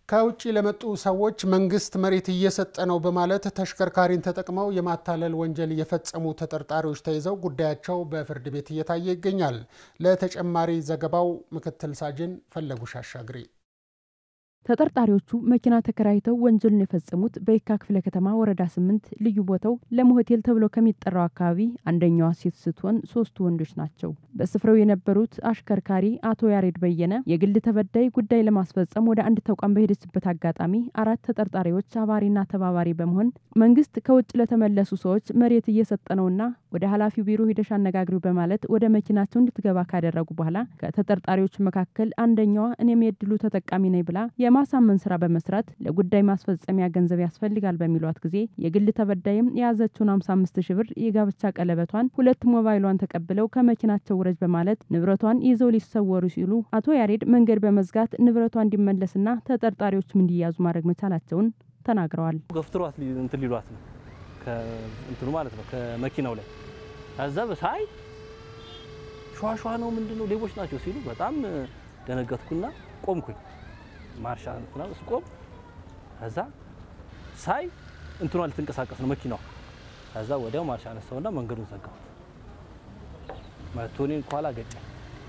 ከውጭ ለመጡ ሰዎች መንግስት መሬት እየሰጠ ነው በማለት ተሽከርካሪን ተጠቅመው የማታለል ወንጀል የፈጸሙ ተጠርጣሪዎች ተይዘው ጉዳያቸው በፍርድ ቤት እየታየ ይገኛል። ለተጨማሪ ዘገባው ምክትል ሳጅን ፈለጉሽ አሻግሬ ተጠርጣሪዎቹ መኪና ተከራይተው ወንጀሉን የፈጸሙት በየካ ክፍለ ከተማ ወረዳ ስምንት ልዩ ቦታው ለም ሆቴል ተብሎ ከሚጠራው አካባቢ አንደኛዋ ሴት ስትሆን ሶስቱ ወንዶች ናቸው። በስፍራው የነበሩት አሽከርካሪ አቶ ያሬድ በየነ የግል ተበዳይ ጉዳይ ለማስፈጸም ወደ አንድ ተቋም በሄደችበት አጋጣሚ አራት ተጠርጣሪዎች አባሪና ተባባሪ በመሆን መንግስት ከውጭ ለተመለሱ ሰዎች መሬት እየሰጠ ነውና ወደ ኃላፊው ቢሮ ሂደሽ አነጋግሪው በማለት ወደ መኪናቸው እንድትገባ ካደረጉ በኋላ ከተጠርጣሪዎቹ መካከል አንደኛዋ እኔም የድሉ ተጠቃሚ ነኝ ብላ የማሳመን ስራ በመስራት ለጉዳይ ማስፈጸሚያ ገንዘብ ያስፈልጋል በሚሏት ጊዜ የግል ተበዳይም የያዘችውን 55 ሺ ብር የጋብቻ ቀለበቷን፣ ሁለት ሞባይሏን ተቀብለው ከመኪናቸው ውረጅ በማለት ንብረቷን ይዘው ሊሰወሩ ሲሉ አቶ ያሬድ መንገድ በመዝጋት ንብረቷ እንዲመለስና ተጠርጣሪዎችም እንዲያዙ ማድረግ መቻላቸውን ተናግረዋል። ገፍትሯት እንትን ሊሏት ነው እንትኑ ማለት ነው ከመኪናው ላይ ከዛ በሳይ ሸዋሸዋ ነው ምንድን ነው ሌቦች ናቸው ሲሉ በጣም ደነገጥኩና ቆምኩኝ። ማርሻ እንትና ስቆም ከዛ ሳይ እንትኗ ልትንቀሳቀስ ነው መኪናዋ። ከዛ ወዲያው ማርሻ አነሳውና መንገዱን ዘጋሁት። መቶ እኔን ከኋላ ገጨኝ።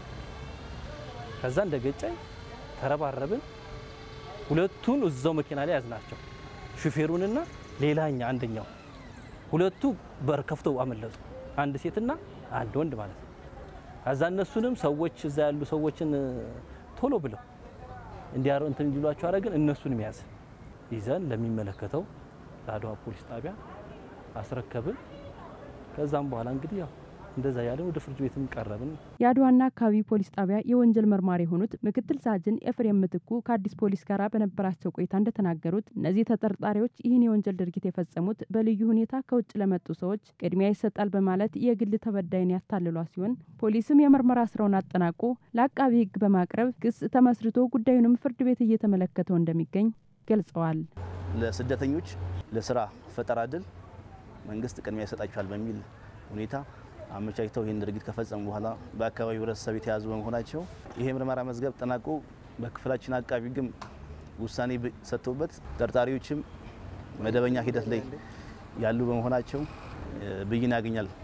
ከዛ እንደ ገጨኝ ተረባረብን። ሁለቱን እዛው መኪና ላይ ያዝናቸው፣ ሹፌሩንና ሌላኛ አንደኛው። ሁለቱ በር ከፍተው አመለጡ። አንድ ሴትና አንድ ወንድ ማለት ነው። ከዛ እነሱንም ሰዎች እዛ ያሉ ሰዎችን ቶሎ ብለው እንዲያረው እንትን እንዲሏቸው አረግን። እነሱንም ያዝ ይዘን ለሚመለከተው ለአድዋ ፖሊስ ጣቢያ አስረከብን። ከዛም በኋላ እንግዲህ ያው እንደዛ ያለን ወደ ፍርድ ቤትም ቀረብን። የአድዋና አካባቢ ፖሊስ ጣቢያ የወንጀል መርማሪ የሆኑት ምክትል ሳጅን ኤፍሬም ምትኩ ከአዲስ ፖሊስ ጋር በነበራቸው ቆይታ እንደተናገሩት እነዚህ ተጠርጣሪዎች ይህን የወንጀል ድርጊት የፈጸሙት በልዩ ሁኔታ ከውጭ ለመጡ ሰዎች ቅድሚያ ይሰጣል በማለት የግል ተበዳይን ያታልሏ ሲሆን ፖሊስም የምርመራ ስራውን አጠናቆ ለአቃቢ ሕግ በማቅረብ ክስ ተመስርቶ ጉዳዩንም ፍርድ ቤት እየተመለከተው እንደሚገኝ ገልጸዋል። ለስደተኞች ለስራ ፈጠራ እድል መንግስት ቅድሚያ ይሰጣቸዋል በሚል ሁኔታ አመቻችተው ይህን ድርጊት ከፈጸሙ በኋላ በአካባቢው ህብረተሰብ የተያዙ በመሆናቸው ይሄ ምርመራ መዝገብ ጠናቆ በክፍላችን አቃቢ ሕግም ውሳኔ ሰጥቶበት ተጠርጣሪዎችም መደበኛ ሂደት ላይ ያሉ በመሆናቸው ብይን ያገኛል